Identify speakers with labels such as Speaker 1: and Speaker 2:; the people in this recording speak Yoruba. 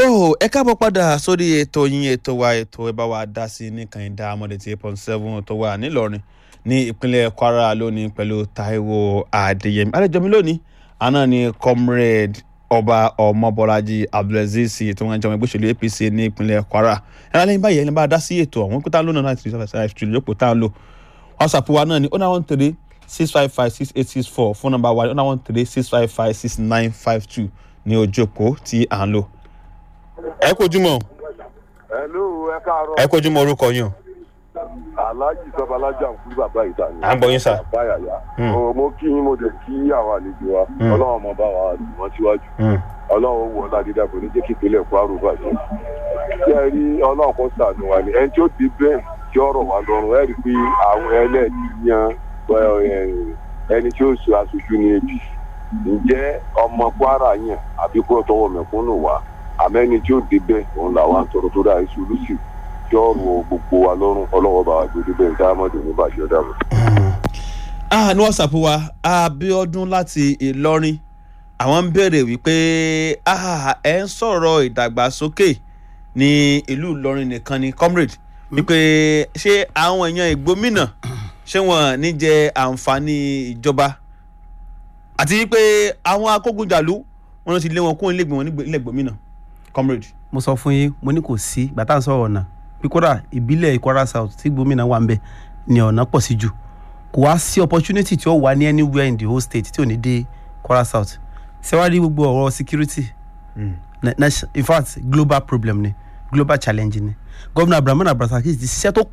Speaker 1: tó ẹ káàbọ̀ padà sórí ètò yín ètò wa ètò ẹ bá wa dá sí ní kànìdá amọ̀dé tí eight point seven tó wà nílọrin ní ìpínlẹ̀ kwara lónìí pẹ̀lú taiwo adéyẹmí àlejò mi lónìí àná ni comrade ọba ọmọbọlájí abdulaziz tí wọ́n jẹ́ ọmọ ẹgbẹ́ òṣèlú apc ní ìpínlẹ̀ kwara ẹ̀rọ lẹ́yìn báyìí ẹni bá dá sí ètò ọ̀hún pété lónà náà ti ṣe ìjókòó tá à ń lò whatsapp wa náà ni ó náà one three six five five six eight six four phone number wa ni ó náà one three six five five six nine five two ní ojú òpó tí à ń lò ẹ kojúmọ́
Speaker 2: Hello, ẹ káàárọ̀.
Speaker 1: ẹ kojúmọ́ orúkọ yín o.
Speaker 2: Aláàjì sọ́ba alájà ń kú bàbá ìta ni.
Speaker 1: À ń gbọ́ yín sà.
Speaker 2: Bàbá yàyà.
Speaker 1: Hmm.
Speaker 2: Ó, Mo kí yín mo dẹ̀ kí àwọn àlejò wa.
Speaker 1: Hmm.
Speaker 2: Ọlọ́run ọmọ bá wa lù wọ́n síwájú. Ọlọ́run wọ Ládídá kò ní jẹ́ kí ìpínlẹ̀ Kwara bàjẹ́. Ṣé ẹ rí Ọlọ́run kan sànù wa ni? Ẹni tí ó ti bẹ́ẹ̀ tí ọ̀rọ̀ wa lọ́rùn ẹ rí i pé àwọn ẹlẹ́ẹ̀dì yan ẹ, ẹni tí ó sọ aṣojú ní ebi. Ǹjẹ́ ọmọ Kwara yàn àbí kó tọwọ́ mẹ̀kúnnù wá? Àmẹ́ni tí ó débẹ̀ òun làwọn àtọ̀rọ̀ tó dáa ìṣòlùsì tí ọrùn gbogbo wa lọ́rùn ọlọ́wọ́ bá wa gbé bẹ́ẹ̀ dáhàmọ́dé ní bàjẹ́ dáhùn.
Speaker 1: ah ní whatsapp wa abiodun láti ìlọrin àwọn ń béèrè wípé ah ẹ ń sọ̀rọ̀ ìdàgbàsókè ní ìlú ìlọrin nìkan ni comrade wípé ṣé àwọn èèyàn ìgbómìnà ṣé wọn ní jẹ àǹfààní ìjọba àti wípé àwọn akógunjàlú wọn ti lé wọn kó ilé ìgbìmọ̀ nílẹ̀ ìgbómìnà comrade.
Speaker 3: mo sọ fún yín mo ní kò sí gbàtà sọ̀rọ̀ ọ̀nà bí kódà ìbílẹ̀ Kwara South tí gómìnà wà ń bẹ̀ ni ọ̀nà pọ̀ sí jù kò wá sí opportunity tí ó wà ní anywhere in the whole state tí ò ní dé Kwara South ṣẹ́wárí gbogbo ọ̀rọ̀ security na- na- in fact global problem ni global challenge ni gómìnà Abdulrahman Abdulrasaq ti ṣiṣẹ́ tó